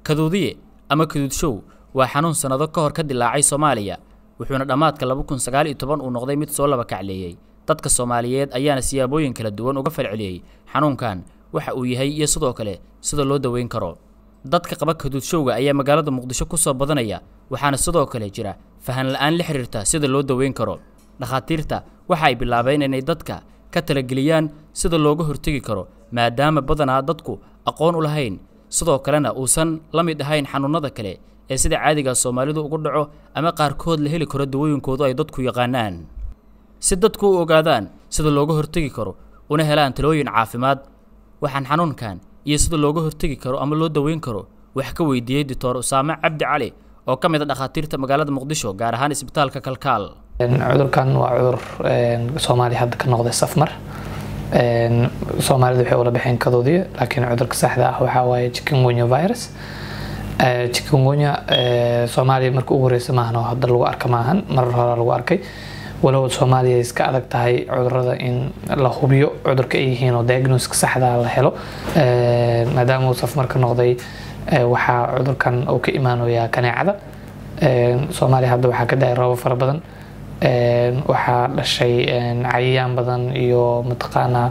kaduudiye ama kaduudshow waa xanuun sannado ka hor ka dilaacay soomaaliya wuxuuna dhammaadka laba kun sagaal iyo toban uu noqday mid soo laba kacleeyey dadka soomaaliyeed ayaana siyaabooyin kala duwan uga falceliyey xanuunkan waxa uu yahay iyo sidoo kale sida loo daweyn karo dadka qaba kaduudshowga ayaa magaalada muqdisho ku soo badanaya waxaana sidoo kale jira fahan la-aan la xiriirta sida loo daweyn karo dhakhaatiirta waxa ay bilaabeen inay dadka ka talageliyaan sida looga hortegi karo maadaama badanaa dadku aqoon u lahayn sidoo kalena uusan la mid ahayn xanuunnada kale ee sida caadiga soomaalidu ugu dhaco ama qaarkood la heli karo dawooyinkoodu ay dadku yaqaanaan si dadku u ogaadaan sida looga hortegi karo una helaan talooyin caafimaad waxaan xanuunkan iyo sida looga hortegi karo ama loo daweyn karo wax ka weydiiyey doctor usaame cabdi cali oo ka mid a dhakhaatiirta magaalada muqdisho gaar ahaan isbitaalka kalkaal cudurkan waa cudur soomaaliya hadda ka noqday safmar soomaalida waxay ula baxeen kadoodiya laakiin cudurka saxda ah waxaa waaye chikungunya virus chikungunya soomaaliya marka ugu horeysa maahan oo hadda lagu arka maahan marar hore lagu arkay walow soomaaliya iska adag tahay cudurada in la hubiyo cudurka ay yihiin oo diagnoska saxda la helo maadaama uu safmar ka noqday waxaa cudurkan uu ka imaanayaa kaneecada soomaaliya hadda waxaa ka daay roobo fara badan waxaa dhashay cayayaan badan iyo mataqaanaa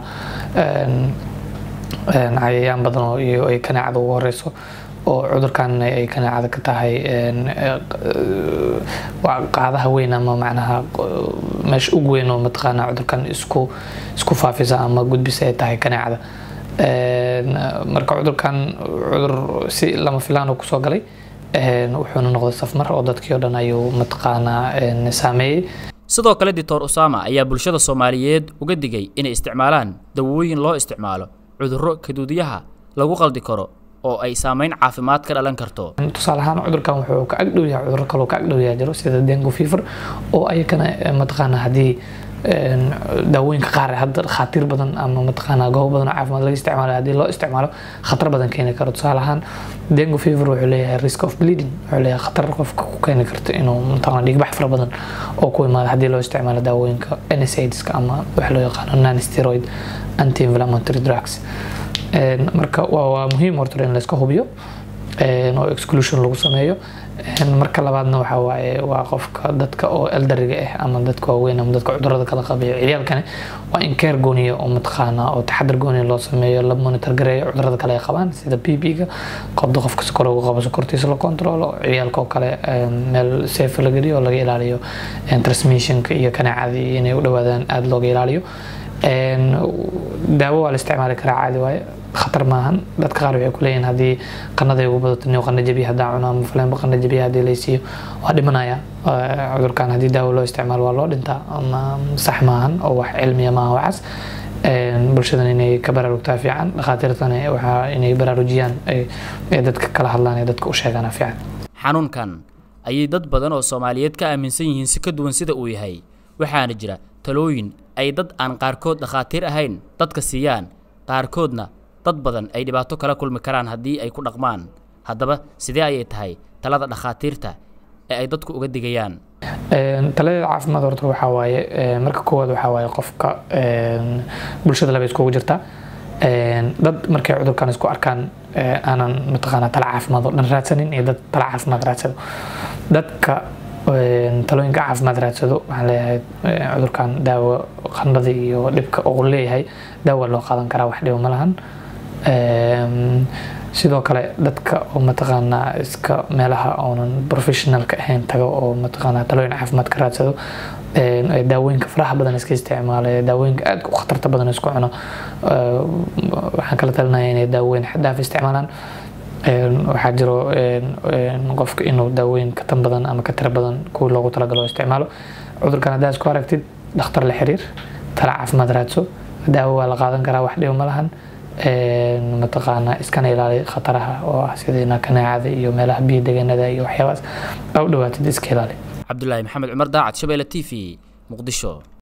cayayaan badan oo iyo ay kaneecada ugu horeyso oo cudurkan ay kaneecada ka tahay qaadaha weyn ama macnaha meesha ugu weyn oo mataqaanaa cudurkan isku isku faafisa ama gudbisa ay tahay kaneecada marka cudurkan cudur si lama filaan oo kusoo galay wuxuuna noqday safmar oo dadkii oo dhan ayuu mataqaanaa saameeyey sidoo kale doctor usama ayaa bulshada soomaaliyeed uga digay inay isticmaalaan dawooyin loo isticmaalo cudurro kaduudiyaha lagu qaldi karo oo ay saameyn caafimaad ka dhalan karto tusaale ahaan cudurkan wuxuu ka agdhow yahay cudurro kaloo ka agdhow yahay jiro sida dengue fever oo ayakana mataqaanaa haddii daawooyinka qaar hadda khaatiir badan ama mataqaanaa goobo badan oo caafimaad laga isticmaalo haddii loo isticmaalo khatar badan keeni karo tusaale ahaan dengue fever wuxuu leeyahay risk of bleeding wuxuu leeyahay khatar qofka ku keeni karto inuu mataqaanaa dhiigbax fara badan oo ku imaado haddii loo isticmaalo daawooyinka NSAIDska ama waxa loo yaqaano non steroid anti inflammatory drugs marka waa muhiim horta in la iska hubiyo oo exclusion lagu sameeyo marka labaadna waxaa waaye waa qofka dadka oo eldariga ah ama dadka waaweyn ama dadka cudurada kala qabayo ciyaalkani waa in keer gooniya oo mataqaana oo taxadar gooniya loo sameeyo la monitor gareeyo cudurada kale ay qabaan sida b b-ga qobda qofka sokor ugu qabo sokortiisa la controlo ciyaalka oo kale meel safe la geliyo oo laga ilaaliyo transmissionka iyo kaneecadii inay u dhawaadaan aada looga ilaaliyo daawo waa la isticmaali karaa caadi waaye khatar maahan dadka qaar waxay kuleeyihin haddii qanaday ugu badato niw qana jabiya haddaan cuno ama faleenba qana jabiya haddii laysiiyo waa dhimanaya cudurkan haddii daawo loo isticmaalo waa loo dhintaa ama sax maahan oo wax cilmiya maaha waxaas bulshadan inay ka baraarugtaa fiican dhakhaatiirtana waxaa inay baraarujiyaan ee dadka kala hadlaan ee dadka u sheegaana fiican xanuunkan ayay dad badan oo soomaaliyeed ka aaminsan yihiin si ka duwan sida uu yahay waxaana jira talooyin ay dad aan qaarkood dhakhaatiir ahayn dadka siiyaan qaarkoodna dad badan ay dhibaato kala kulmi karaan haddii ay ku dhaqmaan haddaba sidee ayay tahay talada dhakhaatiirta ee ay dadku uga digayaan taladeeda caafimaad horta waxaa waaye marka koowaad waxaa waaye qofka bulshada laba iskugu jirta dad markay cudurkan isku arkaan aanan mataqaanaa tala caafimaad oo dhan raadsanin iyo dad tala caafimaad raadsado dadka talooyinka caafimaad raadsado waxaan leeyahay cudurkan daawo qandhada iyo dhibka uu leeyahay daawa loo qaadan karaa wax dhibo ma lahan sidoo kale dadka oo mataqaanaa iska meelaha oonan professionalka ahayn tago oo mataqaanaa talooyin caafimaad ka raadsado daawooyinka faraha badan iska isticmaala daawooyinka aadka u khatarta badan isku cuno waxaan kala talinaya inay daawooyin xadaaf isticmaalaan waxaa jiro qofka inuu daawooyin ka tan badan ama ka tira badan kuwii loogu talagalo isticmaalo cudurkan haddaa isku aragtid dhakhtar la xiriir tala caafimaad raadso daawo waa la qaadan karaa wax dhibo ma lahan mataqaanaa iskana ilaali khataraha oo ah sida kaneecada iyo meelaha biyo deganada iyo waxyaabaas aa u dhawaatid iska ilaali cabdulaahi maxamed cumar daacad shabeelle t v muqdisho